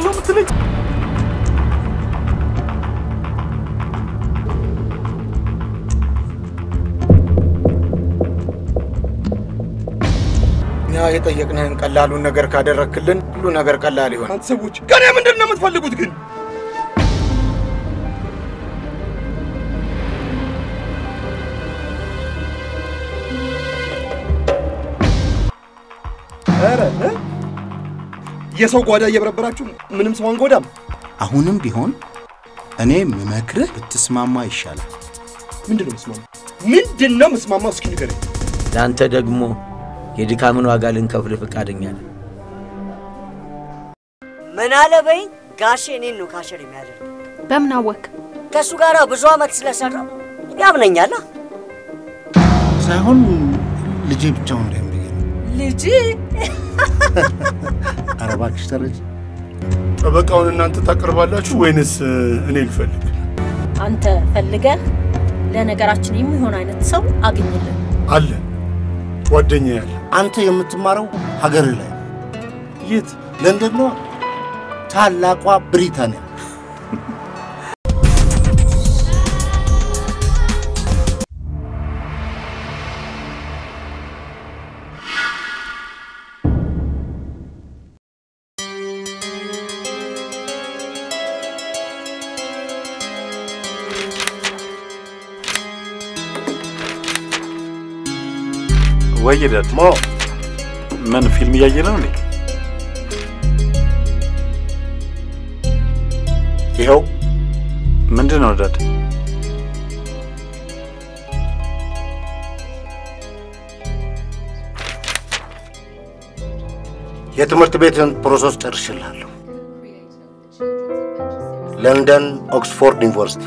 ነው የምትለኝ? እኛ የጠየቅንህን ቀላሉን ነገር ካደረክልን ሁሉ ነገር ቀላል ይሆናል። አንተ ሰዎች ከኔ ምንድን ነው የምትፈልጉት ግን? ኧረ እ? የሰው ጓዳ እየበረበራችሁ ምንም ሰው አንጎዳም። አሁንም ቢሆን እኔ ምመክርህ ብትስማማ ይሻላል። ምንድን ነው ምስማማ? ምንድን ነው ምስማማው? እስኪ ንገረኝ። ለአንተ ደግሞ የድካምን ዋጋ ልንከፍል ፈቃደኛ ነን። ምን አለ በይኝ ጋሼ እኔን ነው ካሸር የሚያደርግ በምን አወክ? ከእሱ ጋር ብዙ ዓመት ስለሰራ ያምነኛላ። ሳይሆን ልጄ ብቻውን እንዳይሆን ብዬ ነው። ልጅ ኧረ እባክሽ ተረጅ። ጠበቃውን እናንተ ታቀርባላችሁ ወይንስ እኔ ልፈልግ? አንተ ፈልገህ ለነገራችን የሚሆን አይነት ሰው አግኝልን። አለ ጓደኛ ያለ አንተ የምትማረው ሀገርህ ላይ ነው። የት? ለንደን ነው። ታላቋ ብሪታንያ ወይ ዳድ ሞ ምን ፊልም እያየ ነው እንዴ? ይኸው ምንድን ነው ዳድ? የትምህርት ቤትን ፕሮሰስ ጨርሽልሃለሁ። ለንደን ኦክስፎርድ ዩኒቨርሲቲ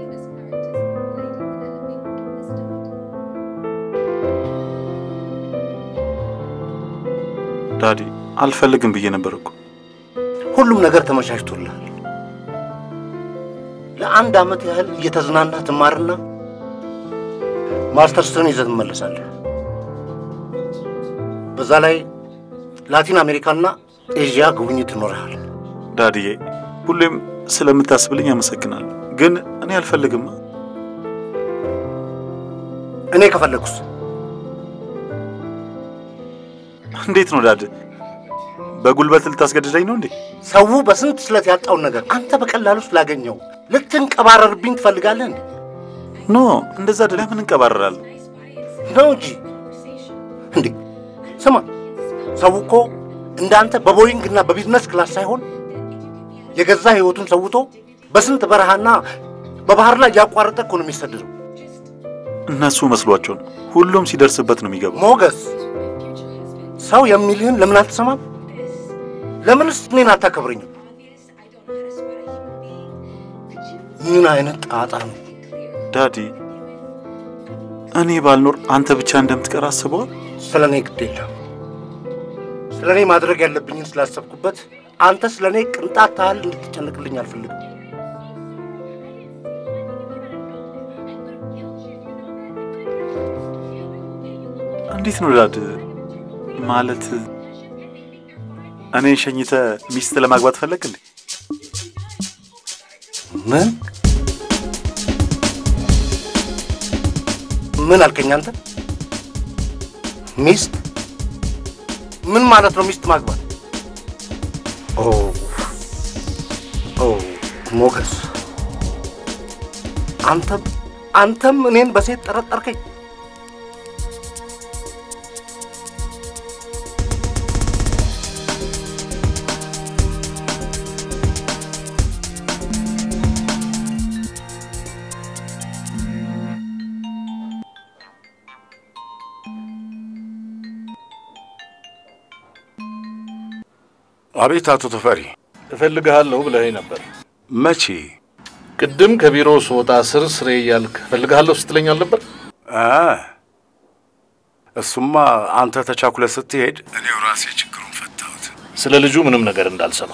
ዳዲ አልፈልግም ብዬ ነበር እኮ። ሁሉም ነገር ተመቻችቶልሃል። ለአንድ ዓመት ያህል እየተዝናና ትማርና ማስተርስን ይዘህ ትመለሳለህ። በዛ ላይ ላቲን አሜሪካና ኤዥያ ጉብኝት ይኖርሃል። ዳዲዬ ሁሌም ስለምታስብልኝ አመሰግናለሁ፣ ግን እኔ አልፈልግም። እኔ ከፈለግኩስ እንዴት ነው ዳድ? በጉልበት ልታስገድደኝ ነው እንዴ? ሰው በስንት ስለት ያጣውን ነገር አንተ በቀላሉ ስላገኘው ልትንቀባረርብኝ ትፈልጋለህ እንዴ? ኖ እንደዛ ደ ለምን እንቀባረራለን? ነው እንጂ እንዴ። ስማ፣ ሰው እኮ እንዳንተ በቦይንግ እና በቢዝነስ ክላስ ሳይሆን የገዛ ህይወቱን ሰውቶ በስንት በረሃና በባህር ላይ እያቋረጠ እኮ ነው የሚሰደደው። እነሱ መስሏቸው ነው። ሁሉም ሲደርስበት ነው የሚገባው። ሞገስ፣ ሰው የሚልህን ለምን አትሰማም? ለምንስ እኔን አታከብረኝም? ምን አይነት ጣጣ ነው? ዳዲ እኔ ባልኖር አንተ ብቻ እንደምትቀር አስበዋል? ስለ እኔ ግድ የለም። ስለ እኔ ማድረግ ያለብኝን ስላሰብኩበት አንተ ስለ እኔ ቅንጣት ታህል እንድትጨነቅልኝ አልፈልግም። እንዴት ነው ዳድ? ማለት እኔን ሸኝተ ሚስት ለማግባት ፈለግ እንዴ? ምን ምን አልከኝ አንተ? ሚስት? ምን ማለት ነው ሚስት ማግባት? ኦ ኦ ሞገስ፣ አንተም አንተም እኔን በሴት ጠረጠርከኝ። አቤት አቶ ተፈሪ፣ እፈልግሃለሁ ብለኸኝ ነበር። መቼ? ቅድም ከቢሮ ስወጣ ስር ስሬ እያልክ እፈልግሃለሁ ስትለኝ አልነበር? አ እሱማ አንተ ተቻኩለ ስትሄድ እኔው ራሴ ችግሩን ፈታሁት። ስለ ልጁ ምንም ነገር እንዳልሰማ።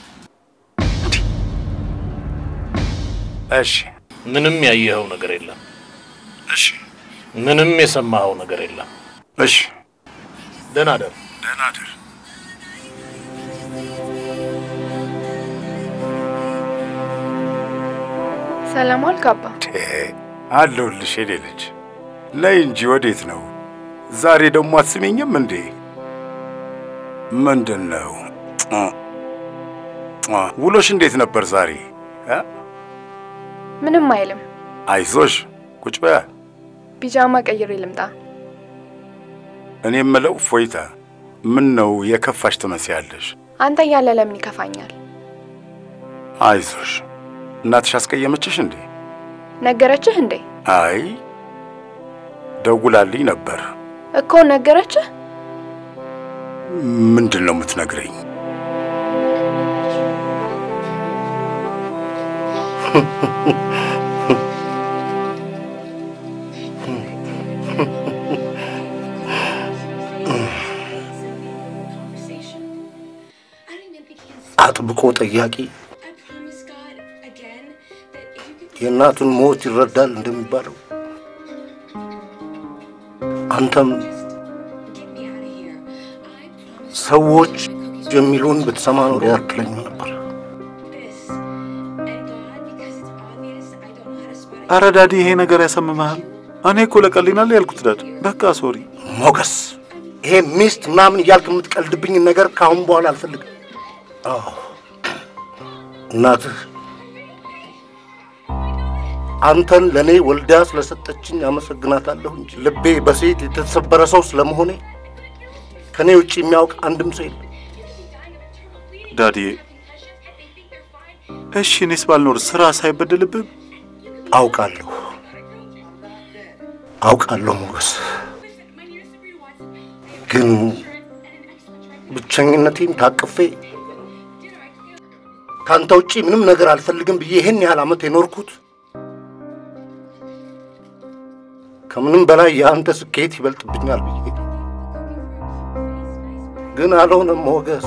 እሺ፣ ምንም ያየኸው ነገር የለም። እሺ፣ ምንም የሰማኸው ነገር የለም። እሺ። ደህና ደር። ደህና እደር። ሰላም አልክ አባ? አለሁልሽ የኔ ልጅ። ነይ እንጂ ወዴት ነው? ዛሬ ደግሞ አትስሜኝም እንዴ? ምንድን ነው ውሎሽ? እንዴት ነበር ዛሬ? ምንም አይልም። አይዞሽ፣ ቁጭ በያ። ፒጃማ ቀይሬ ልምጣ። እኔ የምለው ፎይታ፣ ምን ነው የከፋሽ ትመስያለሽ? አንተ እያለ ለምን ይከፋኛል? አይዞሽ። እናትሽ አስቀየመችሽ እንዴ? ነገረችህ እንዴ? አይ ደውላልኝ ነበር። እኮ ነገረችህ? ምንድን ነው የምትነግረኝ? አጥብቆ ጠያቂ የእናቱን ሞት ይረዳል እንደሚባለው አንተም ሰዎች የሚሉን ብትሰማ ኖሮ ያክለኝ ነበር። አረ ዳዲ፣ ይሄ ነገር ያሰምመሃል። እኔ እኮ ለቀልናል ያልኩት ዳድ። በቃ ሶሪ ሞገስ፣ ይሄ ሚስት ምናምን እያልክ የምትቀልድብኝን ነገር ከአሁን በኋላ አልፈልግም። አዎ እናትህ አንተን ለእኔ ወልዳ ስለሰጠችኝ አመሰግናታለሁ እንጂ ልቤ በሴት የተሰበረ ሰው ስለመሆኔ ከእኔ ውጭ የሚያውቅ አንድም ሰው የለም። ዳዲ። እሺ እኔስ ባልኖር ስራ ሳይበደልብም አውቃለሁ አውቃለሁ ሞገስ፣ ግን ብቸኝነቴን ታቅፌ ከአንተ ውጪ ምንም ነገር አልፈልግም ብዬ ይህን ያህል ዓመት የኖርኩት ከምንም በላይ የአንተ ስኬት ይበልጥብኛል ብዬ ግን አልሆነም ሞገስ።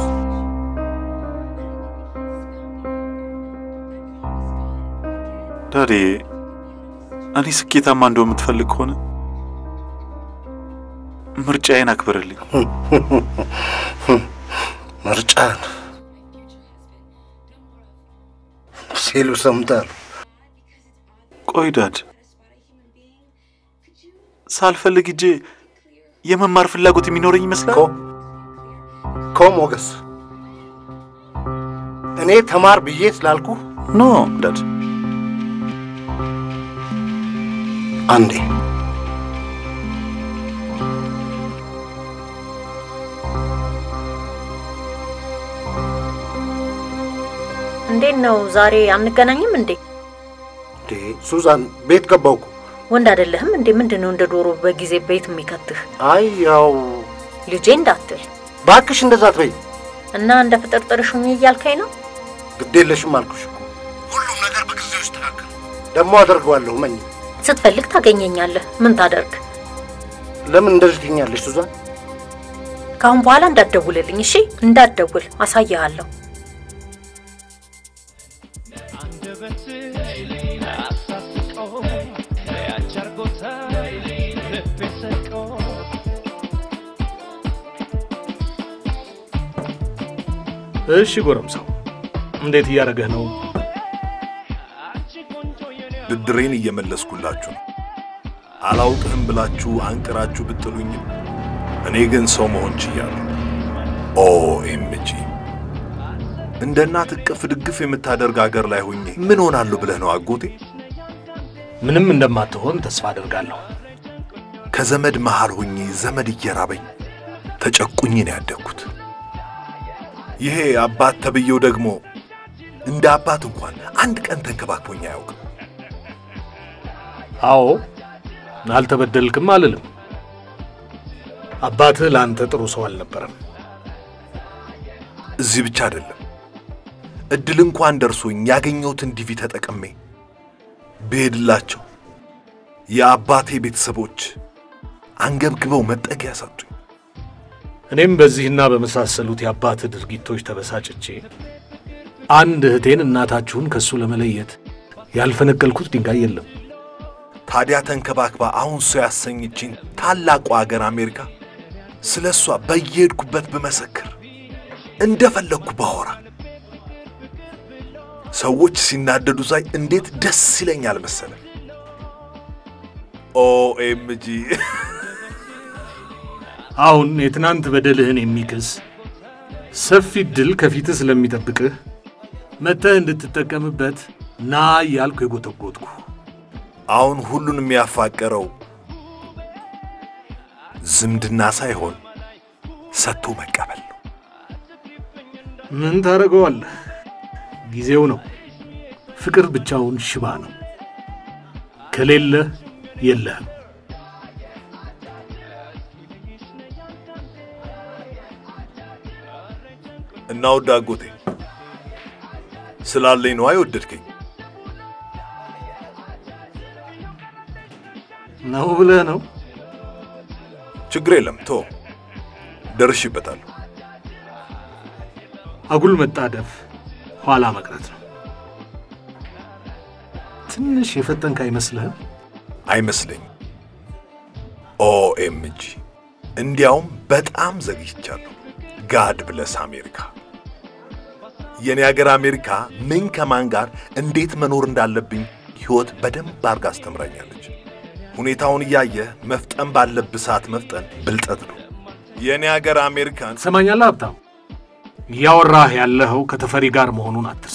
ዳዲ፣ እኔ ስኬታማ እንደው የምትፈልግ ከሆነ ምርጫዬን አክብርልኝ። ምርጫን ሲሉ ሰምታል። ቆይ ዳድ፣ ሳልፈልግ እጄ የመማር ፍላጎት የሚኖረኝ ይመስላል እኮ ሞገስ። እኔ ተማር ብዬ ስላልኩ ኖ ዳድ አንዴ እንዴት ነው ዛሬ አንገናኝም እንዴ? እንዴ ሱዛን፣ ቤት ገባው እኮ። ወንድ አይደለህም እንዴ? ምንድን ነው እንደ ዶሮ በጊዜ ቤት የሚከትህ? አይ ያው ልጄ እንዳትል ባክሽ፣ እንደዛ አትበይ። እና እንደ ፍጥርጥርሽ ሁኚ እያልከኝ ነው? ግድ የለሽም አልኩሽ እኮ። ሁሉም ነገር በጊዜው ይስተካከል። ደግሞ አደርገዋለሁ። መኝ ስትፈልግ ታገኘኛለህ። ምን ታደርግ? ለምን እንደዚህ ትኛለሽ ሱዛን? ከአሁን በኋላ እንዳትደውልልኝ እሺ? እንዳትደውል፣ አሳይሃለሁ። እሺ ጎረምሳው፣ እንዴት እያደረገህ ነው? ብድሬን እየመለስኩላችሁ ነው። አላውቅህም ብላችሁ አንቅራችሁ ብጥሉኝም እኔ ግን ሰው መሆን ችያለሁ። ኦኤምጂ እንደ እናት እቅፍ ድግፍ የምታደርግ አገር ላይ ሆኜ ምን ሆናለሁ ብለህ ነው አጎቴ? ምንም እንደማትሆን ተስፋ አደርጋለሁ። ከዘመድ መሃል ሆኜ ዘመድ እየራበኝ ተጨቁኝ ነው ያደግኩት። ይሄ አባት ተብዬው ደግሞ እንደ አባት እንኳን አንድ ቀን ተንከባክቦኝ አያውቅም። አዎ አልተበደልክም አልልም። አባትህ ለአንተ ጥሩ ሰው አልነበረም። እዚህ ብቻ አይደለም፣ እድል እንኳን ደርሶኝ ያገኘሁትን ዲቪ ተጠቅሜ ብሄድላቸው የአባቴ ቤተሰቦች አንገብግበው መጠጊያ ሰጡኝ። እኔም በዚህና በመሳሰሉት የአባትህ ድርጊቶች ተበሳጭቼ አንድ እህቴን እናታችሁን ከእሱ ለመለየት ያልፈነቀልኩት ድንጋይ የለም። ታዲያ ተንከባክባ አሁን ሰው ያሰኘችኝ ታላቁ አገር አሜሪካ ስለ እሷ በየሄድኩበት ብመሰክር እንደፈለግኩ ባወራ ሰዎች ሲናደዱ ሳይ እንዴት ደስ ይለኛል መሰለ። ኦኤምጂ አሁን የትናንት በደልህን የሚክስ ሰፊ ድል ከፊትህ ስለሚጠብቅህ መጥተህ እንድትጠቀምበት ና እያልኩ የጎተጎትኩ አሁን ሁሉን የሚያፋቀረው ዝምድና ሳይሆን ሰጥቶ መቀበል ነው። ምን ታደርገዋለህ? ጊዜው ነው። ፍቅር ብቻውን ሽባ ነው። ከሌለህ የለህም። እና ውድ አጎቴ ስላለኝ ነው አይወደድከኝ ነው ብለህ ነው? ችግር የለም ቶ ደርሽበታለሁ። አጉል መጣደፍ ኋላ መቅረት ነው። ትንሽ የፈጠንክ አይመስልህም? አይመስለኝም። ኦኤምጂ እንዲያውም በጣም ዘግይቻለሁ። ጋድ ብለስ አሜሪካ የኔ ሀገር አሜሪካ ምን ከማን ጋር እንዴት መኖር እንዳለብኝ ሕይወት በደንብ አድርጋ አስተምራኛለች። ሁኔታውን እያየህ መፍጠን ባለብህ ሰዓት መፍጠን ብልጠት ነው። የእኔ ሀገር አሜሪካን ትሰማኛለህ ሀብታም? እያወራህ ያለኸው ከተፈሪ ጋር መሆኑን አትርሳ።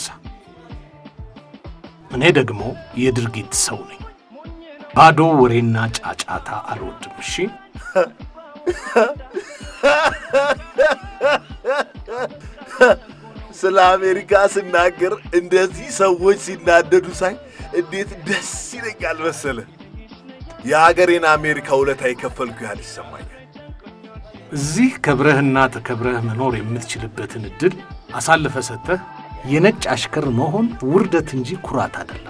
እኔ ደግሞ የድርጊት ሰው ነኝ። ባዶ ወሬና ጫጫታ አልወድም። እሺ ስለ አሜሪካ ስናገር እንደዚህ ሰዎች ሲናደዱ ሳይ እንዴት ደስ ይለኛል መሰለ። የሀገሬን አሜሪካ ውለታ የከፈልኩ ያህል ይሰማኛል። እዚህ ከብረህና ተከብረህ መኖር የምትችልበትን እድል አሳልፈ ሰጥተህ የነጭ አሽከር መሆን ውርደት እንጂ ኩራት አይደለም።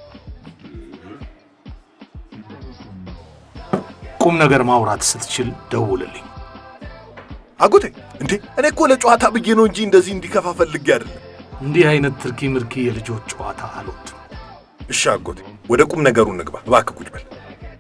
ቁም ነገር ማውራት ስትችል ደውልልኝ። አጎቴ እንዴ እኔ እኮ ለጨዋታ ብዬ ነው እንጂ እንደዚህ እንዲከፋ ፈልጌ አይደለም። እንዲህ አይነት ትርኪ ምርኪ የልጆች ጨዋታ አልወድም። እሺ አጎቴ፣ ወደ ቁም ነገሩ እንግባ። እባክህ ቁጭ በል።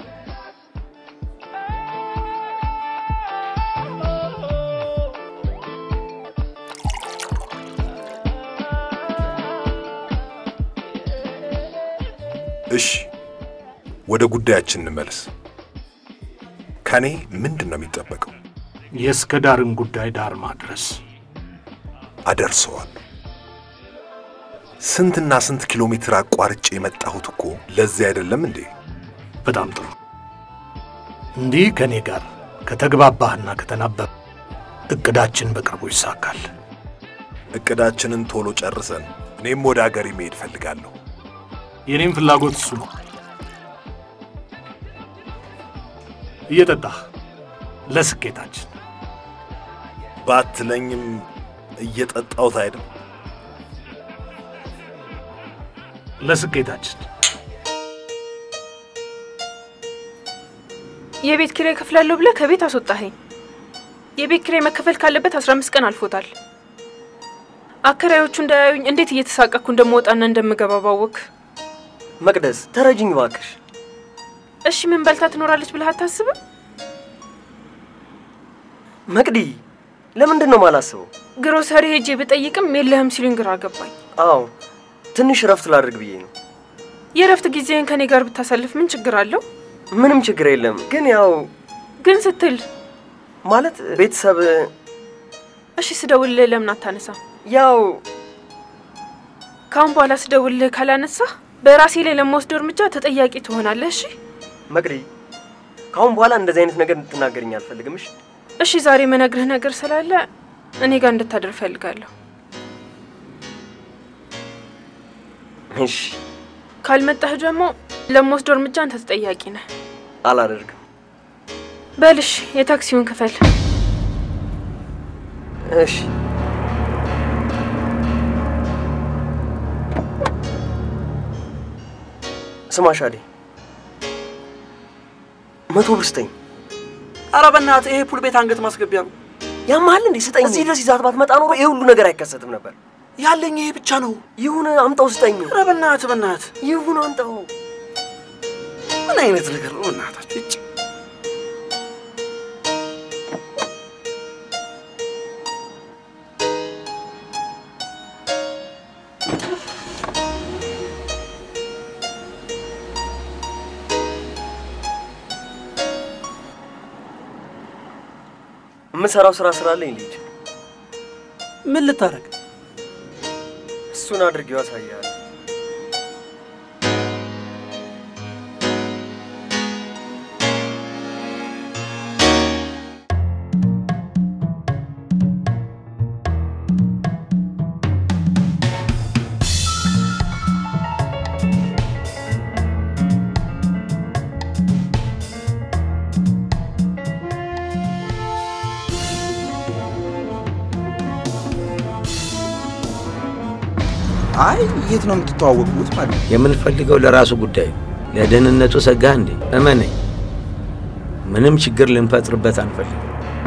እሺ ወደ ጉዳያችን እንመለስ። ከኔ ምንድን ነው የሚጠበቀው? የእስከ ዳርን ጉዳይ ዳር ማድረስ አደርሰዋል። ስንትና ስንት ኪሎ ሜትር አቋርጬ የመጣሁት እኮ ለዚህ አይደለም እንዴ? በጣም ጥሩ። እንዲህ ከእኔ ጋር ከተግባባህና ከተናበብ እቅዳችን በቅርቡ ይሳካል። እቅዳችንን ቶሎ ጨርሰን እኔም ወደ አገሬ መሄድ ፈልጋለሁ። የኔም ፍላጎት እሱ ነው። እየጠጣህ ለስኬታችን ባትለኝም እየጠጣሁት አይደል? ለስኬታችን የቤት ኪራይ ከፍላለሁ ብለህ ከቤት አስወጣኸኝ። የቤት ኪራይ መከፈል ካለበት አስራ አምስት ቀን አልፎታል። አከራዮቹ እንዳያዩኝ እንዴት እየተሳቀኩ እንደምወጣና እንደምገባ ባወቅ። መቅደስ ተረጅኝ እባክሽ። እሺ ምን በልታ ትኖራለች ብለህ አታስብም? መቅዲ ለምንድን ነው ማላስበው? ግሮሰሪ ሄጄ ብጠይቅም የለህም ሲሉኝ ግራ ገባኝ። አዎ ትንሽ ረፍት ላድርግ ብዬ ነው። የእረፍት ጊዜን ከኔ ጋር ብታሳልፍ ምን ችግር አለው? ምንም ችግር የለም። ግን ያው ግን ስትል ማለት ቤተሰብ እሺ ስደውልልህ ለምን አታነሳ? ያው ካሁን በኋላ ስደውልልህ ካላነሳህ በራሴ ላይ ለመወስደው እርምጃ ተጠያቂ ትሆናለህ። እሺ መቅዲ፣ ካሁን በኋላ እንደዚህ አይነት ነገር እንድትናገርኝ አልፈልግም። እሺ እሺ፣ ዛሬ መነግርህ ነገር ስላለ እኔ ጋር እንድታደር እፈልጋለሁ። እሺ ካልመጣህ ደግሞ ለመወስደው እርምጃ አንተ ተጠያቂ ነህ። አላደርግም። በልሽ የታክሲውን ክፈል። እሺ ስማ ሻዴ፣ መቶ ብር ስጠኝ። ኧረ በእናትህ ይሄ ፑል ቤት አንገት ማስገቢያ ነው። ያማል እንዴ? ስጠኝ። እዚህ ድረስ ይዛት ባትመጣ ኖሮ ይሄ ሁሉ ነገር አይከሰትም ነበር። ያለኝ ይሄ ብቻ ነው። ይሁን፣ አምጣው፣ ስጠኝ። ኧረ በእናትህ በእናትህ ይሁን፣ አምጣው። ምን አይነት ነገር ነው በእናታችሁ? እጭ የምሰራው ስራ ስላለኝ ልጅ ምን ልታረግ? እሱን አድርጌው ያሳያል። አይ የት ነው የምትተዋወቁት ማለት ነው? የምንፈልገው ለራሱ ጉዳይ ነው። ለደህንነቱ ሰጋህ እንዴ? እመነኝ፣ ምንም ችግር ልንፈጥርበት አንፈልግም።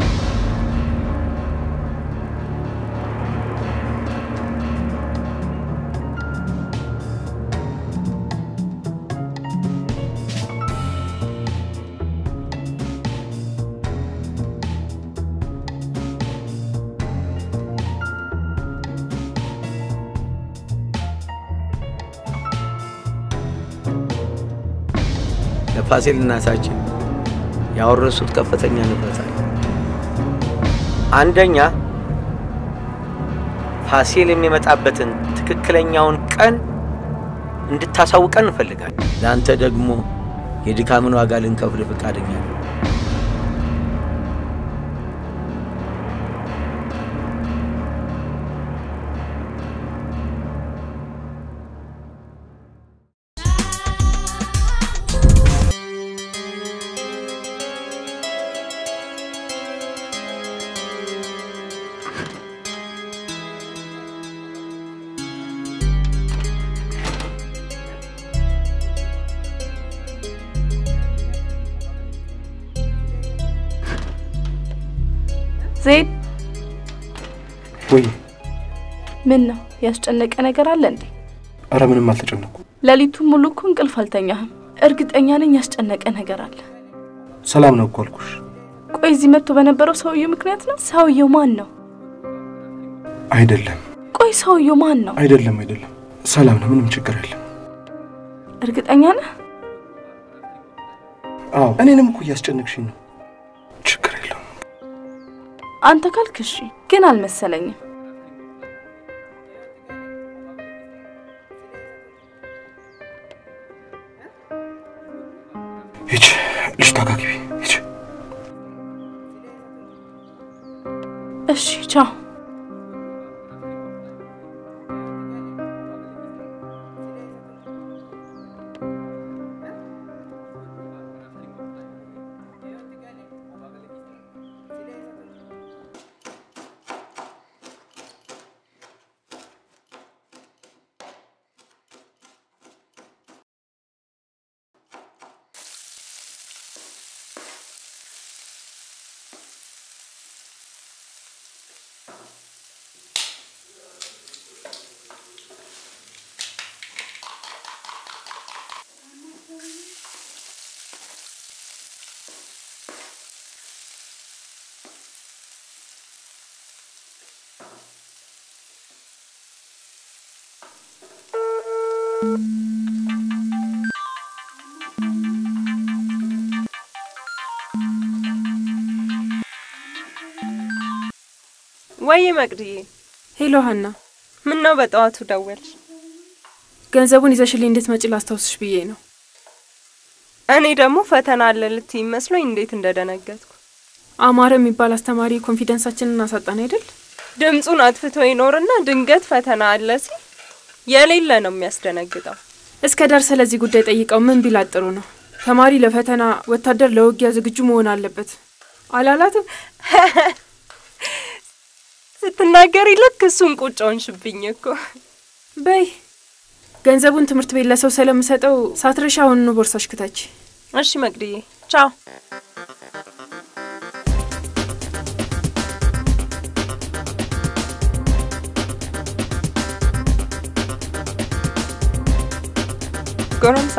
ለፋሲል እናታችን ያወረሱት ከፍተኛ ንብረት አለ። አንደኛ ፋሲል የሚመጣበትን ትክክለኛውን ቀን እንድታሳውቀን እንፈልጋለን። ለአንተ ደግሞ የድካምን ዋጋ ልንከፍል ፈቃደኛ ነው። ዜድ ወይ ምን ነው ያስጨነቀ ነገር አለ እንዴ? አረ ምንም አልተጨነኩ። ሌሊቱን ሙሉ እኮ እንቅልፍ አልተኛህም። እርግጠኛ ነኝ ያስጨነቀ ነገር አለ። ሰላም ነው እኮ አልኩሽ። ቆይ እዚህ መጥቶ በነበረው ሰውየው ምክንያት ነው? ሰውየው ማን ነው? አይደለም ቆይ ሰውየው ማን ነው? አይደለም አይደለም፣ ሰላም ነው። ምንም ችግር የለም። እርግጠኛ ነህ? አዎ እኔንም እኮ እያስጨነቅሽኝ ነው። ችግር የለውም። አንተ ካልክ እሺ፣ ግን አልመሰለኝም። ሂጅ ልጅቷ ጋር ግቢ። ሂጅ። እሺ፣ ቻው። ወይ መቅድዬ። ሄሎ ሀና፣ ምን ነው በጠዋቱ ደወልሽ? ገንዘቡን ይዘሽልኝ እንድትመጪ ላስታውስሽ ብዬ ነው። እኔ ደግሞ ፈተና አለ ልትይ መስሎኝ እንዴት እንደደነገጥኩ። አማረ የሚባል አስተማሪ ኮንፊደንሳችንን አሳጣን አይደል? ድምፁን አጥፍቶ ይኖርና ድንገት ፈተና አለ ሲል የሌለ ነው የሚያስደነግጠው። እስከ ዳር ስለዚህ ጉዳይ ጠይቀው ምን ቢላት ጥሩ ነው? ተማሪ ለፈተና፣ ወታደር ለውጊያ ዝግጁ መሆን አለበት አላላትም? ስትናገሪ ልክ እሱን ቁጭ ሆንሽብኝ እኮ። በይ ገንዘቡን ትምህርት ቤት ለሰው ስለምሰጠው ሳትረሻ አሁኑኑ ቦርሳሽ ክተች። እሺ መቅድዬ፣ ቻው። ጎረምሳ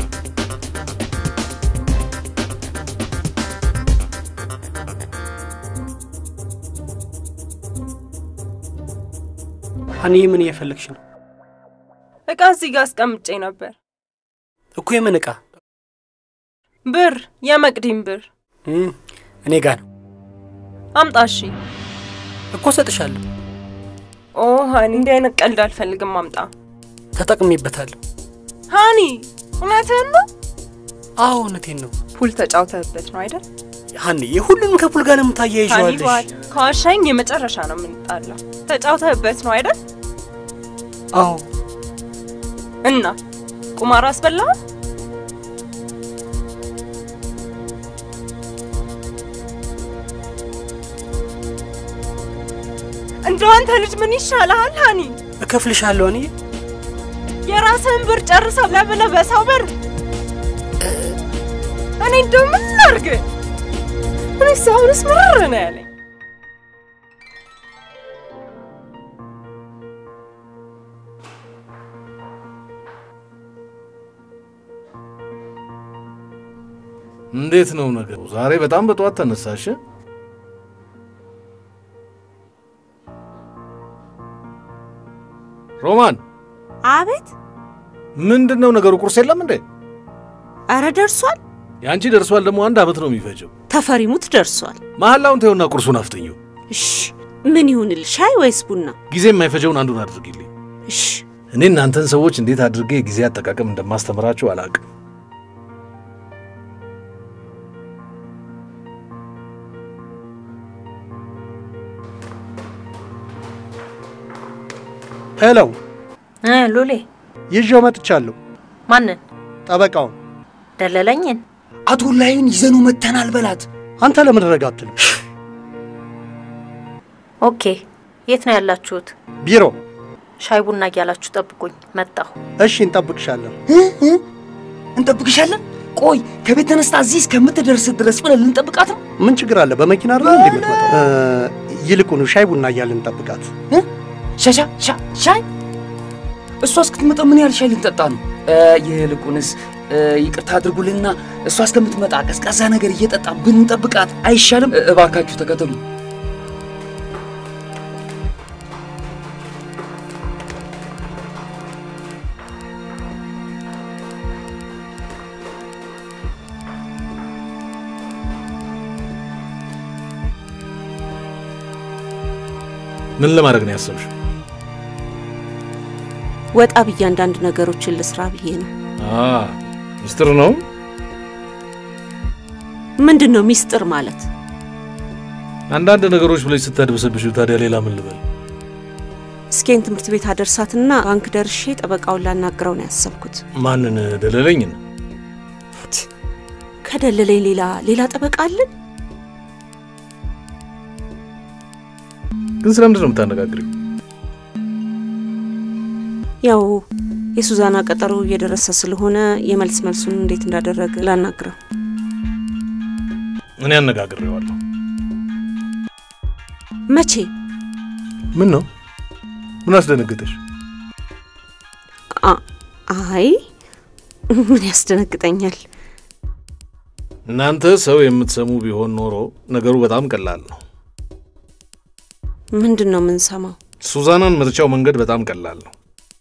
ሀኒዬ ምን እየፈለግሽ ነው? እቃ እዚህ ጋር አስቀምጬ ነበር። እኮ የምን እቃ? ብር፣ የመቅዲም ብር። እም፣ እኔ ጋ ነው። አምጣ። እሺ እኮ ሰጥሻለሁ። ኦ ሃኒ፣ እንዲህ አይነት ቀልድ አልፈልግም። አምጣ። ተጠቅሜበታለሁ። ሃኒ፣ እውነትህን ነው? አዎ እውነቴን ነው። ፑል ተጫውተህበት ነው አይደል? ሀኒ፣ የሁሉንም ከፑል ጋር ሃኒ ለምታያይዘዋለሽ። ባት ከዋሻኝ የመጨረሻ ነው የምንጣለው። ተጫውተህበት ነው አይደል? አዎ እና ቁማር አስበላህ? እንደው አንተ ልጅ ምን ይሻልሃል ሃኒ? እከፍልሻለሁ። እኔ የራስህን ብር ጨርሰው ለብለህ በሰው ብር እኔ እንደው ምን ላድርግ? እኔ አሁንስ ምርር ነው ያለኝ። እንዴት ነው ነገሩ? ዛሬ በጣም በጠዋት ተነሳሽ? ሮማን፣ አቤት። ምንድን ነው ነገሩ? ቁርስ የለም እንዴ? አረ ደርሷል። የአንቺ ደርሷል። ደግሞ አንድ አመት ነው የሚፈጀው። ተፈሪሙት ደርሷል። መሀላውን ተይውና ቁርሱን አፍጥኘው። እሺ ምን ይሁንል? ሻይ ወይስ ቡና? ጊዜ የማይፈጀውን አንዱን አድርጊልኝ። እሺ እኔ እናንተን ሰዎች እንዴት አድርጌ የጊዜ አጠቃቀም እንደማስተምራችሁ አላውቅም። ሄሎ እ ሉሌ ይዤው መጥቻለሁ። ማንን? ጠበቃውን ደለለኝን? አቶ ላይን ይዘኑ መተናል በላት። አንተ ለምን ረጋ አትልም? ኦኬ። የት ነው ያላችሁት? ቢሮ። ሻይ ቡና እያላችሁ ጠብቁኝ፣ መጣሁ። እሺ፣ እንጠብቅሻለን። እንጠብቅሻለን። ቆይ ከቤት ተነስታ እዚህ እስከምትደርስ ድረስ ብለን ልንጠብቃት ነው? ምን ችግር አለ? በመኪና አይደል እንዴ የምትመጣው? እ፣ ይልቁኑ ሻይ ቡና እያልን እንጠብቃት። ሻሻ ሻ ሻይ እሷ እስክትመጣ ምን ያህል ሻይ ልንጠጣ ነው? እ፣ ይልቁንስ እ፣ ይቅርታ አድርጉልንና እሷ እስከምትመጣ ቀዝቃዛ ነገር እየጠጣ ብንጠብቃት አይሻልም? እ፣ እባካችሁ ተከተሉ። ምን ለማድረግ ነው ያሰብሽው? ወጣ ብዬ አንዳንድ ነገሮችን ልስራ ብዬ ነው። አ ሚስጥር ነው። ምንድን ነው ሚስጥር ማለት? አንዳንድ ነገሮች ብለሽ ስታድበሰብሽ ታዲያ ሌላ ምን ልበል? እስኬን ትምህርት ቤት አደርሳትና ባንክ ደርሼ ጠበቃውን ላናግረው ነው ያሰብኩት። ማንን ደለለኝን? ከደለለኝ ሌላ ሌላ ጠበቃ አለን? ግን ስለምንድን ነው የምታነጋግሪው? ያው የሱዛና ቀጠሮ እየደረሰ ስለሆነ የመልስ መልሱን እንዴት እንዳደረገ ላናግረው። እኔ አነጋግሬዋለሁ። መቼ? ምን ነው? ምን አስደነግጠሽ? አ- አይ ምን ያስደነግጠኛል? እናንተ ሰው የምትሰሙ ቢሆን ኖሮ ነገሩ በጣም ቀላል ነው። ምንድን ነው የምንሰማው? ሱዛናን ምርጫው መንገድ በጣም ቀላል ነው።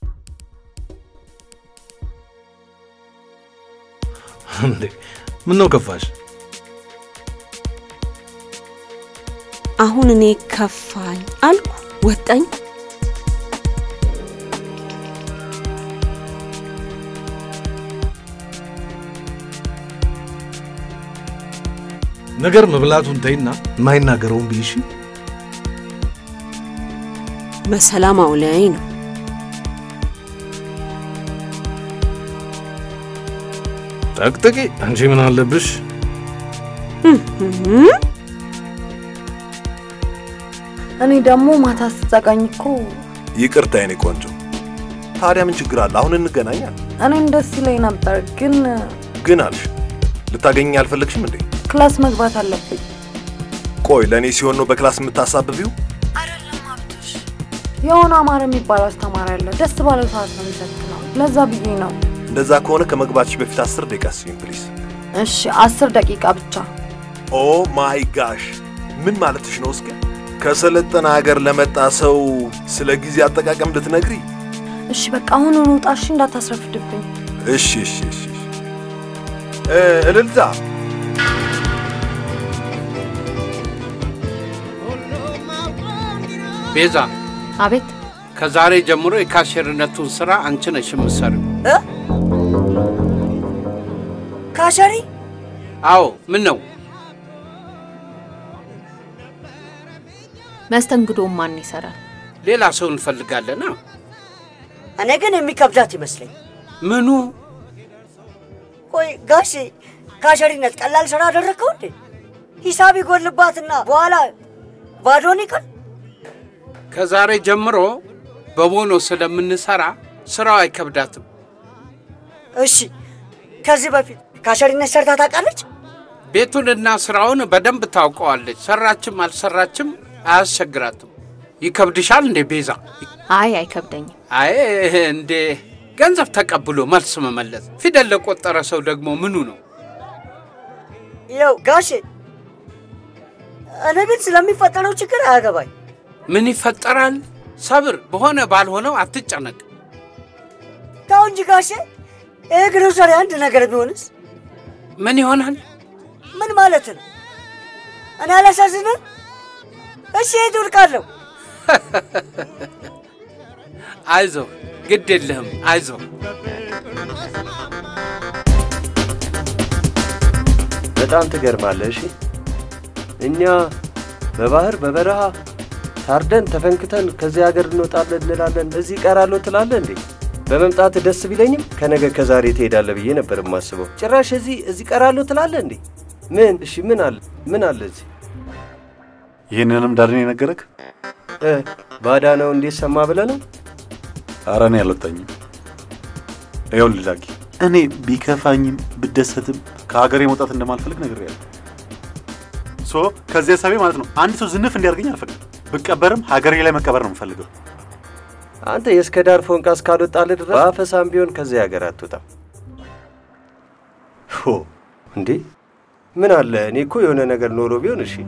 እንዴ ምን ነው ከፋሽ? አሁን እኔ ከፋኝ አልኩ ወጣኝ። ነገር መብላቱን ተይና የማይናገረውን ብይሽ። በሰላም አውለኝ ነው። ጠቅጥቂ። አንቺ ምን አለብሽ? እኔ ደግሞ ማታ ስትዘጋኝ እኮ ይቅርታ የኔ ቆንጆ። ታዲያ ምን ችግር አለ? አሁን እንገናኛል። እኔም ደስ ይለኝ ነበር፣ ግን ግን አልሽ ልታገኘኝ አልፈለግሽም እንዴ? ክላስ መግባት አለብኝ። ቆይ ለእኔ ሲሆን ነው በክላስ የምታሳብቢው? የሆነ አማረ የሚባል አስተማሪ አለ። ደስ ባለው ሰዓት ነው የሚሰጥነው። ለዛ ብዬ ነው። እንደዛ ከሆነ ከመግባትሽ በፊት አስር ደቂቃ ስጪኝ ፕሊዝ። እሺ፣ አስር ደቂቃ ብቻ። ኦ ማይ ጋሽ ምን ማለትሽ ነው? እስኪ ከሰለጠነ ሀገር ለመጣ ሰው ስለ ጊዜ አጠቃቀም ልትነግሪ? እሺ፣ በቃ አሁን ውጣ። እሺ፣ እንዳታስረፍድብኝ። እሺ እሺ እሺ እሺ። እ፣ እልልታ ቤዛ፣ አቤት። ከዛሬ ጀምሮ የካሽርነቱን ስራ አንቺ ነሽ የምትሰሪው። እ? ካሸሪ አዎ። ምን ነው መስተንግዶም ማን ይሰራል? ሌላ ሰው እንፈልጋለና። እኔ ግን የሚከብዳት ይመስለኝ። ምኑ? ቆይ ጋሼ ካሸሪነት ቀላል ስራ አደረግከው እንዴ? ሂሳብ ይጎልባትና በኋላ ባዶን ይቀር። ከዛሬ ጀምሮ በቦኖ ስለምንሰራ ስራው አይከብዳትም። እሺ፣ ከዚህ በፊት ካሸሪነት ሰርታ ታውቃለች? ቤቱንና ስራውን በደንብ ታውቀዋለች። ሰራችም አልሰራችም አያስቸግራትም። ይከብድሻል እንዴ ቤዛ? አይ አይከብደኝም። አይ እንዴ ገንዘብ ተቀብሎ መልስ መመለስ ፊደል ለቆጠረ ሰው ደግሞ ምኑ ነው? ይኸው ጋሼ፣ እኔ ግን ስለሚፈጠረው ችግር አያገባኝ። ምን ይፈጠራል? ሰብር፣ በሆነ ባልሆነው አትጨነቅ። ተው እንጂ ጋሼ፣ ይህ ግሮሰሪ አንድ ነገር ቢሆንስ? ምን ይሆናል? ምን ማለት ነው? እኔ አላሳዝንም? እሺ የት ወድቃለሁ? አይዞ፣ ግድ የለህም፣ አይዞ። በጣም ትገርማለህ። እሺ እኛ በባህር በበረሃ ታርደን ተፈንክተን ከዚህ ሀገር እንወጣለን እንላለን፣ እዚህ እቀራለሁ ትላለህ እንዴ? በመምጣት ደስ ቢለኝም ከነገ ከዛሬ ትሄዳለህ ብዬ ነበር የማስበው። ጭራሽ እዚህ እዚህ እቀራለሁ ትላለህ እንዴ? ምን እሺ፣ ምን አለ ምን አለ እዚህ? ይህንንም ዳርን የነገረክ? እ ባዳ ነው እንዴት ሰማ ብለህ ነው? ኧረ እኔ አልወጣኝም። ይኸውልህ ዳጊ፣ እኔ ቢከፋኝም ብደሰትም ከሀገሬ መውጣት እንደማልፈልግ ነግሬያለሁ። ሶ ከዚህ ሀሳቤ ማለት ነው አንድ ሰው ዝንፍ እንዲያደርገኝ አልፈቅድም። ብቀበርም ሀገሬ ላይ መቀበር ነው የምፈልገው። አንተ የእስከ ዳር ፎንቃ እስካልወጣልህ ድረስ በአፈሳም ቢሆን ከዚህ ሀገር አትወጣም። ሆ እንዴ ምን አለ እኔ እኮ የሆነ ነገር ኖሮ ቢሆን እሺ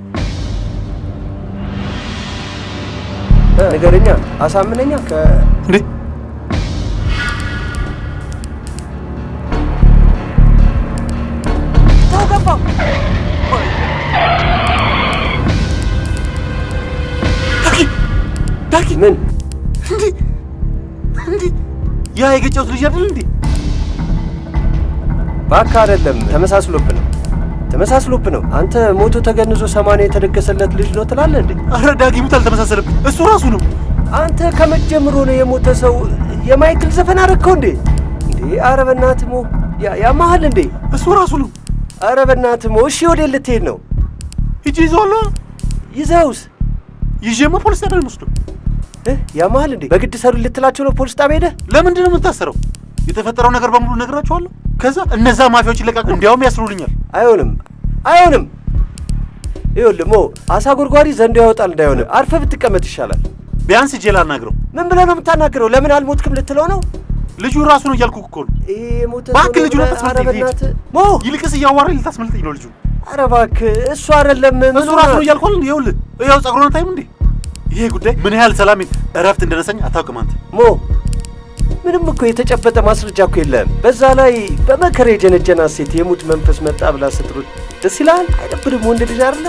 እ፣ ንገረኛ፣ አሳምነኛ ከ እንዴ ተው ገባ። ዳጊ ምን እንዴ እንዴ ያ የገጨሁት ልጅ አይደል እንዴ? እባክህ አይደለም፣ ተመሳስሎብ ነው ተመሳስሎብ ነው። አንተ ሞቶ ተገንዞ ሰማንያ የተደገሰለት ልጅ ነው ትላለህ እንዴ? አረ ዳጊ ሙት አልተመሳሰለብኝ፣ እሱ ራሱ ነው። አንተ ከመጀመሩ ነው የሞተ ሰው የማይክል ዘፈን አረግከው እንዴ? እንዴ አረ በእናትህ ሞ ያ- ያማሃል እንዴ? እሱ ራሱ ነው። አረ በእናትህ ሞ እሺ፣ ወዴት ልትሄድ ነው? ሂጂ ይዘዋለሁ። ይዘውስ ይዤማ ፖሊስ ጣቢያ ነው የምወስደው። እ ያማሃል እንዴ? በግድ ሰሩ ልትላቸው ነው ፖሊስ ጣቢያ ሄደህ? ለምንድን ነው የምታሰረው? የተፈጠረው ነገር በሙሉ እነግራቸዋለሁ። ከዛ እነዛ ማፊያዎች ይለቃሉ፣ እንዲያውም ያስሩልኛል። አይሆንም፣ አይሆንም። ይኸውልህ ሞ አሳ ጎርጓሪ ዘንዶ ያወጣል እንዳይሆን አርፈህ ብትቀመጥ ይሻላል። ቢያንስ እጄ ላናግረው። ምን ብለህ ነው የምታናግረው? ለምን አልሞትክም ልትለው ነው? ልጁ ራሱ ነው እያልኩህ እኮ ነው። ይሄ የሞተ ሰው እባክህ ልጁን ነው ብለህ- አታስመልጠኝ። ኧረ ልሂድ። በእናትህ ሞ ይልቅስ እያዋራኝ ልታስመልጠኝ ነው ልጁ። ኧረ እባክህ እሱ አይደለም ምን እሱ ራሱ ነው እያልኩህ አይደል? ይኸውልህ ይኸው ጸጉሩን አታይም እንዴ? ይሄ ጉዳይ ምን ያህል ሰላም እረፍት እንደነሳኝ አታውቅም አንተ። ሞ ምንም እኮ የተጨበጠ ማስረጃ እኮ የለም። በዛ ላይ በመከራ የጀነጀና ሴት የሙት መንፈስ መጣ ብላ ስትሮጥ ደስ ይልሃል? አይደብርም? ወንድ ልጅ አይደለ?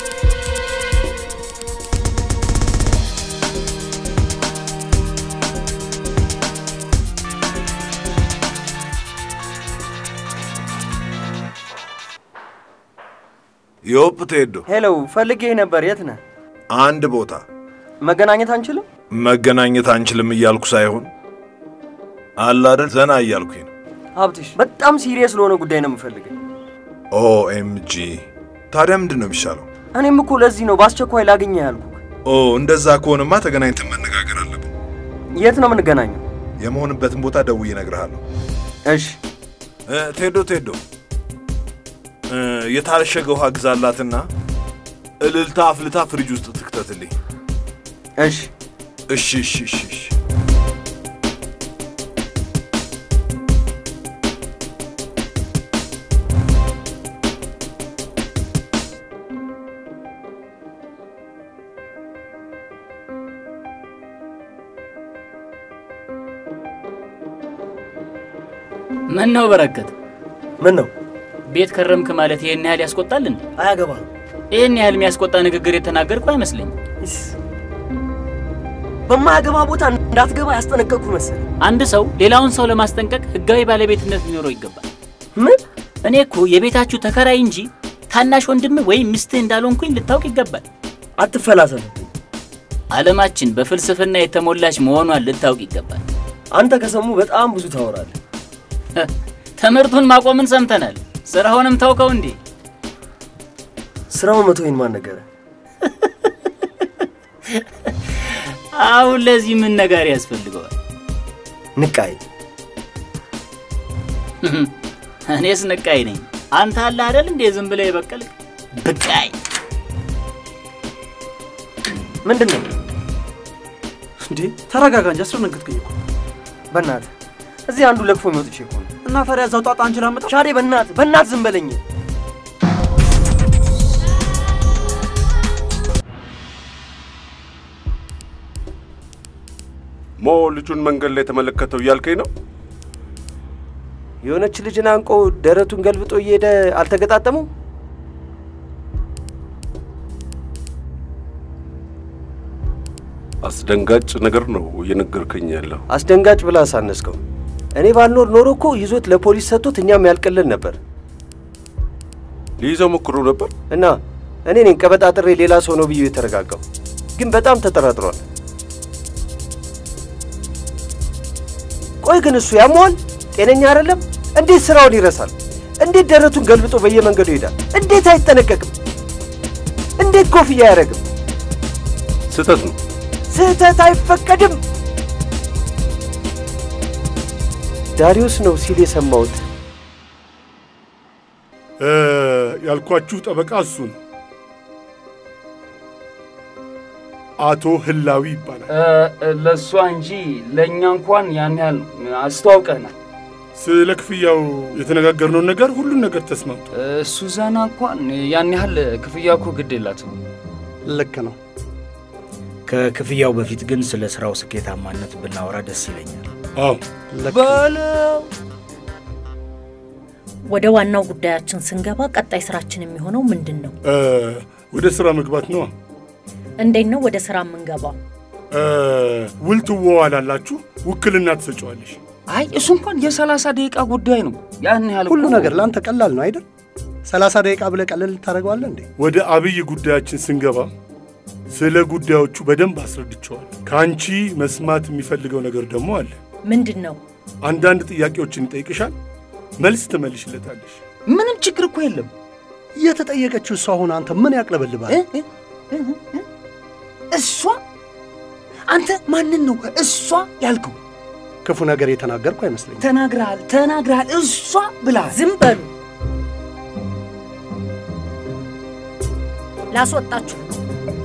ዮፕ ቴዶ፣ ሄሎ፣ ፈልጌ ነበር። የት ነህ? አንድ ቦታ መገናኘት አንችልም? መገናኘት አንችልም እያልኩ ሳይሆን አለ አይደል ዘና እያልኩኝ ነው። ሀብትሽ፣ በጣም ሲሪየስ ለሆነ ጉዳይ ነው የምፈልገው። ኦኤምጂ ታዲያ ምንድን ነው የሚሻለው? እኔም እኮ ለዚህ ነው በአስቸኳይ ላግኘህ ያልኩህ። ኦ እንደዛ ከሆነማ ተገናኝተን መነጋገር አለብን። የት ነው የምንገናኘው? የመሆንበትን ቦታ ደውዬ እነግርሃለሁ። እሺ። እ፣ ቴዶ ቴዶ እ፣ የታሸገ ውሃ ግዛላትና እልልታ አፍልታ ፍሪጅ ውስጥ ትክተትልኝ። እሺ እሺ እሺ እሺ እሺ። ምን ነው በረከት? ምን ነው ቤት ከረምክ ማለት ይሄን ያህል ያስቆጣል እንዴ? አያገባህም። ይህን ያህል የሚያስቆጣ ንግግር የተናገርኩ አይመስለኝም። በማያገባ ቦታ እንዳትገባ ያስጠነቀቅኩ መሰል። አንድ ሰው ሌላውን ሰው ለማስጠንቀቅ ህጋዊ ባለቤትነት ሊኖረው ይገባል። ምን? እኔ እኮ የቤታችሁ ተከራይ እንጂ ታናሽ ወንድም ወይም ሚስትህ እንዳልሆንኩኝ ልታውቅ ይገባል። አትፈላሰፍ። ዓለማችን በፍልስፍና የተሞላች መሆኗን ልታውቅ ይገባል። አንተ ከሰሙ በጣም ብዙ ታወራለህ። ትምህርቱን ማቆምን ሰምተናል። ስራውንም ታውቀው እንዴ? ስራውን መተወኝ ማን ነገረ? አሁን ለዚህ ምን ነገር ያስፈልገዋል? ንቃይ እኔስ ንቃይ ነኝ። አንተ አለ አይደል እንዴ ዝም ብለህ የበቀልክ ብቃይ። ምንድን ነው እንዴ? ተረጋጋ እንጂ አስደነገጥከኝ እኮ። በእናትህ እዚህ አንዱ ለክፎ የሚወጥቼ እኮ ነው። እና ታዲያ እዛው ጣጣ አንችላ መጣ ሻዴ፣ በእናትህ በእናትህ ዝም በለኝ። ሞ ልጁን መንገድ ላይ የተመለከተው እያልከኝ ነው? የሆነች ልጅን አንቆ ደረቱን ገልብጦ እየሄደ አልተገጣጠሙም? አስደንጋጭ ነገር ነው እየነገርከኝ ያለው። አስደንጋጭ ብላ አሳነስከው። እኔ ባልኖር ኖሮ እኮ ይዞት ለፖሊስ ሰጥቶት እኛም ያልቅልን ነበር። ሊይዘው ሞክሮ ነበር እና እኔ ነኝ ቀበጣጥሬ ሌላ ሰው ነው ብዬ የተረጋጋው፣ ግን በጣም ተጠራጥሯል። ቆይ ግን እሱ ያመዋል? ጤነኛ አይደለም? እንዴት ስራውን ይረሳል? እንዴት ደረቱን ገልብጦ በየመንገዱ ይሄዳል? እንዴት አይጠነቀቅም? እንዴት ኮፍያ አያደርግም? ስህተት ነው። ስህተት አይፈቀድም። ዳሪዮስ ነው ሲል የሰማሁት። እ፣ ያልኳችሁ ጠበቃ እሱ ነው። አቶ ህላዊ ይባላል። ለእሷ እንጂ ለእኛ እንኳን ያን ያህል አስተዋውቀናል። ስለ ክፍያው የተነጋገርነውን ነገር ሁሉን ነገር ተስማምቶ ሱዛና እንኳን ያን ያህል ክፍያ እኮ ግድ የላትም። ልክ ነው። ከክፍያው በፊት ግን ስለ ስራው ስኬታማነት ብናወራ ደስ ይለኛል። አዎ በለው። ወደ ዋናው ጉዳያችን ስንገባ ቀጣይ ስራችን የሚሆነው ምንድን ነው? እ፣ ወደ ስራ መግባት ነዋ። እንዴት ነው ወደ ስራ የምንገባው? እ፣ ውል ትዋዋላላችሁ፣ ውክልና ትሰጫዋለሽ። አይ እሱ እንኳን የሰላሳ ደቂቃ ጉዳይ ነው። ያን ያህል ሁሉ እኮ- ነገር ለአንተ ቀላል ነው አይደል? ሰላሳ ደቂቃ ብለህ ቀለል ታደርገዋለህ እንዴ? ወደ አብይ ጉዳያችን ስንገባ ስለ ጉዳዮቹ በደንብ አስረድቸዋል። ከአንቺ መስማት የሚፈልገው ነገር ደግሞ አለ። ምንድን ነው? አንዳንድ ጥያቄዎችን ይጠይቅሻል፣ መልስ ትመልሽለታለሽ። ምንም ችግር እኮ የለም። የተጠየቀችው እሷ ሆነ አንተ ምን ያቅለበልባል? እሷ አንተ ማንን ነው እሷ ያልከው? ክፉ ነገር የተናገርኩ አይመስለኝም። ተናግረሃል፣ ተናግረሃል። እሷ ብለሃል። ዝም በሉ። ላስወጣችሁ ነው።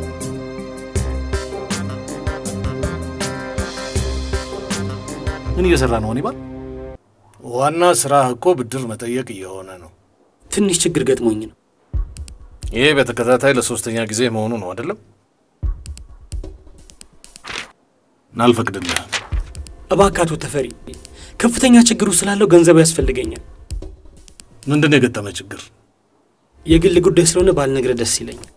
ምን እየሰራ ነው ሆኔ ባል? ዋና ስራህ እኮ ብድር መጠየቅ እየሆነ ነው። ትንሽ ችግር ገጥሞኝ ነው። ይሄ በተከታታይ ለሶስተኛ ጊዜ መሆኑ ነው አይደለም? አልፈቅድልህም። እባክህ አቶ ተፈሪ፣ ከፍተኛ ችግሩ ስላለው ገንዘቡ ያስፈልገኛል። ምንድን ነው የገጠመ ችግር? የግል ጉዳይ ስለሆነ ባልነግርህ ደስ ይለኛል።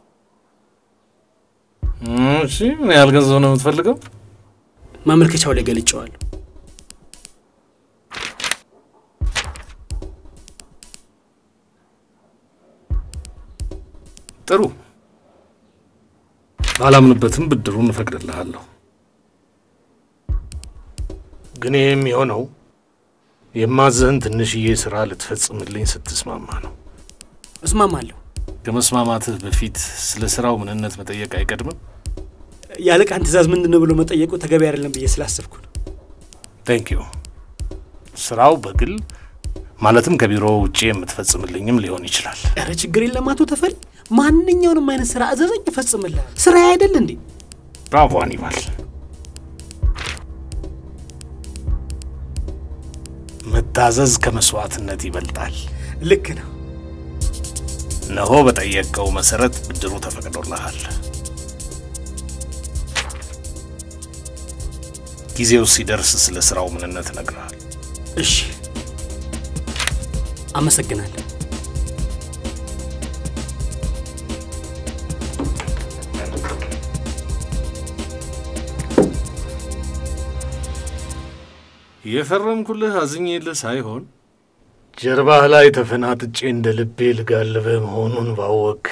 እሺ፣ ምን ያህል ገንዘብ ነው የምትፈልገው? ማመልከቻው ላይ ገልጨዋለሁ። ጥሩ፣ ባላምንበትም ብድሩን እፈቅድልሃለሁ። ግን ይህ የሚሆነው የማዘህን ትንሽዬ ስራ ልትፈጽምልኝ ስትስማማ ነው። እስማማለሁ። ከመስማማትህ በፊት ስለ ስራው ምንነት መጠየቅ አይቀድምም? የአለቃን ትእዛዝ ምንድን ነው ብሎ መጠየቁ ተገቢ አይደለም ብዬ ስላሰብኩ ነው። ቴንክ ዩ። ስራው በግል ማለትም ከቢሮ ውጭ የምትፈጽምልኝም ሊሆን ይችላል። ኧረ ችግር የለም አቶ ተፈሪ፣ ማንኛውንም አይነት ስራ እዘዘኝ፣ እፈጽምልሃል። ስራ አይደል እንዴ? ብራቮ አኒባል። መታዘዝ ከመስዋዕትነት ይበልጣል። ልክ ነው። እነሆ በጠየቀው መሰረት ብድሩ ተፈቅዶልሃል። ጊዜው ሲደርስ ስለ ስራው ምንነት እነግርሃል። እሺ፣ አመሰግናለሁ። የፈረምኩልህ አዝኜልህ ሳይሆን ጀርባህ ላይ ተፈናጥጬ እንደ ልቤ ልጋልብህ መሆኑን ባወቅ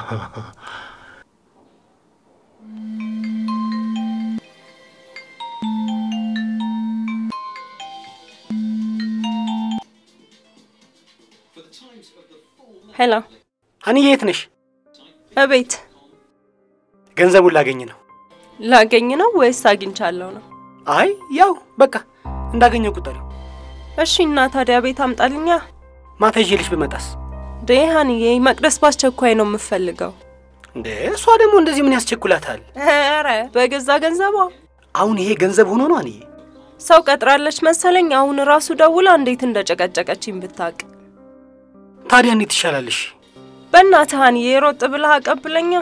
ሄሎ ሀኒዬ የት ነሽ? እቤት ገንዘቡን ላገኝ ነው። ላገኝ ነው ወይስ አግኝቻለሁ ነው? አይ ያው በቃ እንዳገኘው ቁጠሪው። እሺ እና ታዲያ ቤት አምጣልኛ። ማታ ይዤልሽ ብመጣስ? ዴ ሀኒዬ መቅደስ በአስቸኳይ ነው የምፈልገው። እንዴ እሷ ደግሞ እንደዚህ ምን ያስቸኩላታል? ኧረ በገዛ ገንዘቧ አሁን ይሄ ገንዘብ ሆኖ ነው ሀኒዬ? ሰው ቀጥራለች መሰለኝ። አሁን ራሱ ደውላ እንዴት እንደጨቀጨቀችኝ ብታቅ። ታዲያ እንዴት ይሻላልሽ? በእናትህ ሀኒዬ ሮጥ ብለህ አቀብለኛ።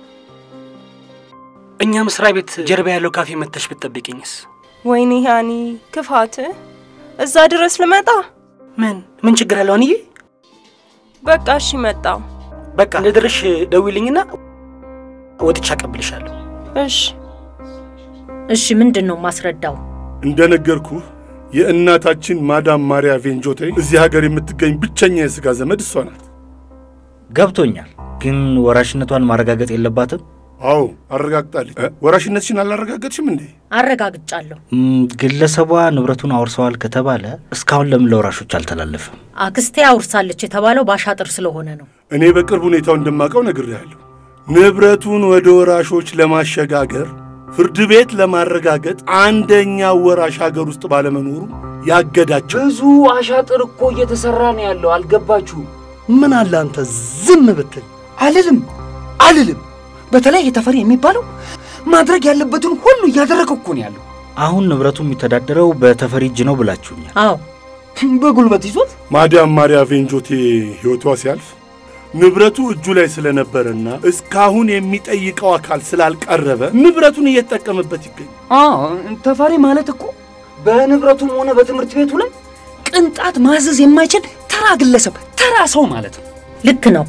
እኛ መስሪያ ቤት ጀርባ ያለው ካፌ መተሽ ብትጠብቂኝስ? ወይኔ ሀኒ ክፋት! እዛ ድረስ ልመጣ? ምን ምን ችግር አለው ሀኒዬ? በቃ እሺ መጣው። በቃ እንደደረሽ ደውይልኝና ወጥቼ አቀብልሻለሁ። እሺ እሺ፣ ምንድን ነው ማስረዳው? እንደነገርኩህ የእናታችን ማዳም ማሪያ ቬንጆቴ እዚህ ሀገር የምትገኝ ብቸኛ የሥጋ ዘመድ እሷ ናት። ገብቶኛል። ግን ወራሽነቷን ማረጋገጥ የለባትም? አዎ አረጋግጣለች። እ? ወራሽነትሽን አላረጋገጥሽም እንዴ? አረጋግጫለሁ። ም፣ ግለሰቧ ንብረቱን አውርሰዋል ከተባለ እስካሁን ለምን ለወራሾች አልተላለፈም? አክስቴ አውርሳለች የተባለው ባሻጥር ስለሆነ ነው። እኔ በቅርብ ሁኔታው እንደማውቀው ነግሬሃለሁ። ንብረቱን ወደ ወራሾች ለማሸጋገር ፍርድ ቤት ለማረጋገጥ አንደኛው ወራሽ ሀገር ውስጥ ባለመኖሩ ያገዳቸው። ብዙ አሻጥር እኮ እየተሰራ ነው ያለው። አልገባችሁም? ምን አለ አንተ ዝም ብትል። አልልም አልልም። በተለይ የተፈሪ የሚባለው ማድረግ ያለበትን ሁሉ እያደረገ እኮ ነው ያለው። አሁን ንብረቱ የሚተዳደረው በተፈሪ እጅ ነው ብላችሁኛል። አዎ በጉልበት ይዞት ማዳም ማሪያ ቬንጆቴ ሕይወቷ ሲያልፍ ንብረቱ እጁ ላይ ስለነበረና እስካሁን የሚጠይቀው አካል ስላልቀረበ ንብረቱን እየተጠቀመበት ይገኛል። አዎ ተፈሪ ማለት እኮ በንብረቱም ሆነ በትምህርት ቤቱ ላይ ቅንጣት ማዘዝ የማይችል ተራ ግለሰብ፣ ተራ ሰው ማለት ነው። ልክ ነው።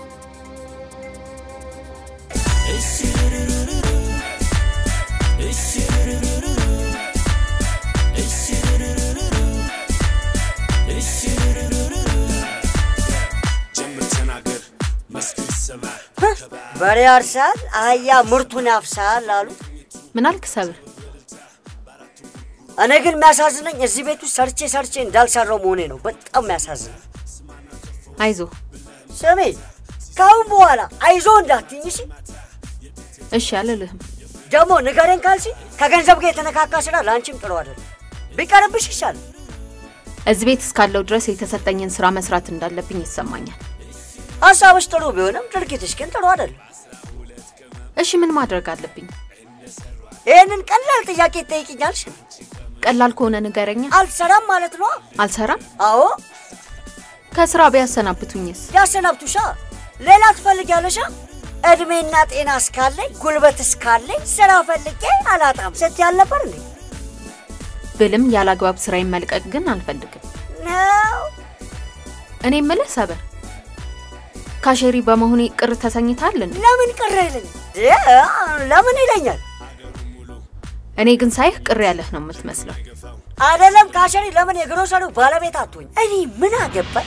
በሬ ያርሳል፣ አህያ ምርቱን ያፍሳል አሉ። ምን አልክ ሰብር? እኔ ግን የሚያሳዝነኝ እዚህ ቤት ውስጥ ሰርቼ ሰርቼ እንዳልሰራው መሆኔ ነው። በጣም የሚያሳዝነኝ። አይዞ ስሜ ከአሁን በኋላ አይዞ እንዳትኝ እሺ። እሺ አልልህም። ደግሞ ንገረኝ ካልሲ ከገንዘብ ጋር የተነካካ ስራ ለአንቺም ጥሩ አይደለም። ቢቀርብሽ ይሻላል። እዚህ ቤት እስካለው ድረስ የተሰጠኝን ስራ መስራት እንዳለብኝ ይሰማኛል። ሀሳብሽ ጥሩ ቢሆንም ድርጊትሽ ግን ጥሩ አይደለም። እሺ ምን ማድረግ አለብኝ? ይህንን ቀላል ጥያቄ ትጠይቅኛልሽ? ቀላል ከሆነ ንገረኛ። አልሰራም ማለት ነው። አልሰራም? አዎ። ከስራ ቢያሰናብቱኝስ? ያሰናብቱሻ። ሌላ ትፈልጊያለሻ? እድሜና ጤና እስካለኝ ጉልበት እስካለኝ ስራ ፈልጌ አላጣም ስትይ አልነበር እንዴ? ብልም ያለ አግባብ ስራዬን መልቀቅ ግን አልፈልግም። ነው እኔ የምልህ ሰበር፣ ካሼሪ በመሆኔ ቅር ተሰኝታል እንዴ? ለምን ቅር ይለኝ? ለምን ይለኛል? እኔ ግን ሳይህ ቅር ያለህ ነው የምትመስለው። አይደለም ካሸሪ፣ ለምን የግሮሰሪው ባለቤት አትሆኝ? እኔ ምን አገባኝ?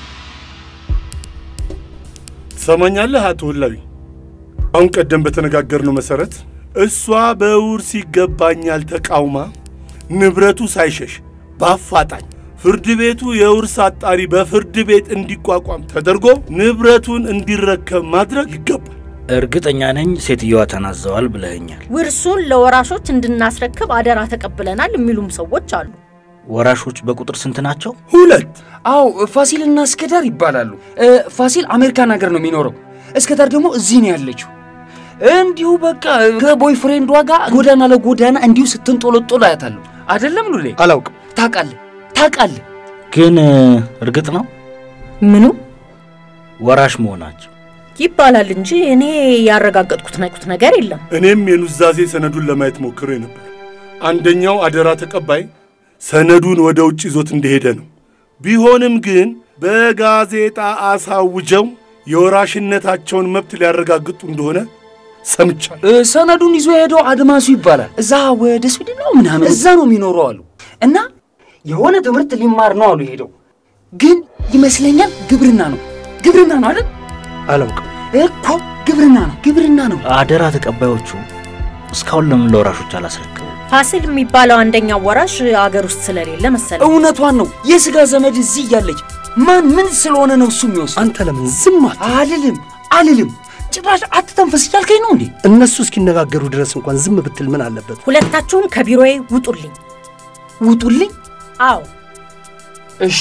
ትሰማኛለህ አቶ ህላዊ? አሁን ቀደም በተነጋገርነው መሰረት እሷ በውርስ ይገባኛል ተቃውማ ንብረቱ ሳይሸሽ በአፋጣኝ ፍርድ ቤቱ የውርስ አጣሪ በፍርድ ቤት እንዲቋቋም ተደርጎ ንብረቱን እንዲረከብ ማድረግ ይገባል። እርግጠኛ ነኝ ሴትየዋ ተናዘዋል ብለኸኛል። ውርሱን ለወራሾች እንድናስረክብ አደራ ተቀብለናል የሚሉም ሰዎች አሉ። ወራሾች በቁጥር ስንት ናቸው? ሁለት። አዎ ፋሲልና እስከዳር ይባላሉ። እ፣ ፋሲል አሜሪካን ሀገር ነው የሚኖረው። እስከዳር ደግሞ እዚህ ነው ያለችው። እንዲሁ በቃ ከቦይፍሬንዷ ጋር ጎዳና ለጎዳና እንዲሁ ስትንጦለጦል አያታለሁ። አይደለም ሉሌ? አላውቅም። ታውቃለህ ታውቃለህ። ግን እ፣ እርግጥ ነው ምኑ ወራሽ መሆናቸው ይባላል እንጂ እኔ ያረጋገጥኩት ነቁት ነገር የለም። እኔም የኑዛዜ ሰነዱን ለማየት ሞክሬ ነበር። አንደኛው አደራ ተቀባይ ሰነዱን ወደ ውጭ ይዞት እንደሄደ ነው። ቢሆንም ግን በጋዜጣ አሳውጀው የወራሽነታቸውን መብት ሊያረጋግጡ እንደሆነ ሰምቻለሁ። እ፣ ሰነዱን ይዞ የሄደው አድማሱ ይባላል። እዛ ወደ ስዊድን ነው ምናምን እዛ ነው የሚኖረው አሉ። እና የሆነ ትምህርት ሊማር ነው አሉ ሄደው። ግን ይመስለኛል ግብርና ነው ግብርና ነው አይደል? አላውቅም እኮ ግብርና ነው ግብርና ነው። አደራ ተቀባዮቹ እስካሁን ለምን ለወራሾች አላስረከቡ? ፋሲል የሚባለው አንደኛው ወራሽ አገር ውስጥ ስለሌለ መሰለኝ። እውነቷን ነው። የስጋ ዘመድ እዚህ እያለች ማን ምን ስለሆነ ነው እሱ የሚወስድ? አንተ ለምን ዝም አልልም አልልም። ጭራሽ አትተንፈስ እያልከኝ ነው እንዴ? እነሱ እስኪነጋገሩ ድረስ እንኳን ዝም ብትል ምን አለበት? ሁለታችሁም ከቢሮዬ ውጡልኝ። ውጡልኝ? አዎ። እሺ።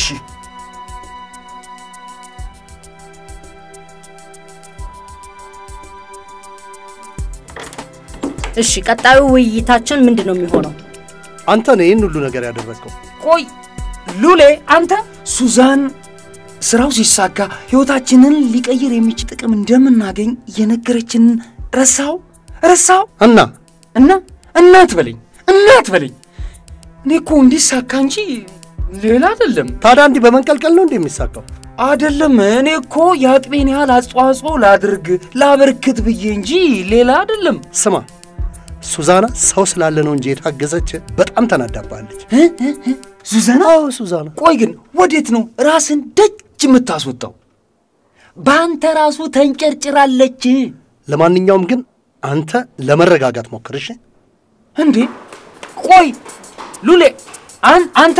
እሺ፣ ቀጣዩ ውይይታችን ምንድን ነው የሚሆነው? አንተ ነው ይህን ሁሉ ነገር ያደረግከው። ቆይ ሉሌ፣ አንተ ሱዛን ስራው ሲሳካ ህይወታችንን ሊቀይር የሚችል ጥቅም እንደምናገኝ የነገረችንን ረሳው ረሳው እና እና እናት በለኝ እናት በለኝ። እኔ እኮ እንዲሳካ እንጂ ሌላ አይደለም። ታዲያ እንዲህ በመንቀልቀል ነው እንዲህ የሚሳካው? አይደለም። እኔ እኮ የአቅሜን ያህል አስተዋጽኦ ላድርግ ላበርክት ብዬ እንጂ ሌላ አይደለም። ስማ ሱዛና ሰው ስላለ ነው እንጂ የታገዘች በጣም ተናዳባለች። ሱዛና? አዎ ሱዛና። ቆይ ግን ወዴት ነው ራስን ደጅ የምታስወጣው? በአንተ ራሱ ተንጨርጭራለች። ለማንኛውም ግን አንተ ለመረጋጋት ሞክር እሺ። እንዴ ቆይ ሉሌ አን አንተ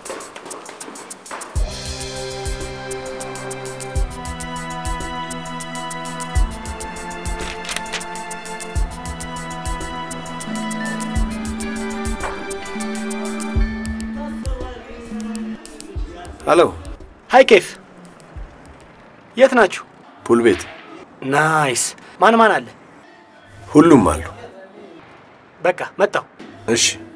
ሄሎ። ሃይ ኬፍ፣ የት ናችሁ? ፑል ቤት ናይስ። ማን ማን አለ? ሁሉም አሉ። በቃ መጣሁ። እሺ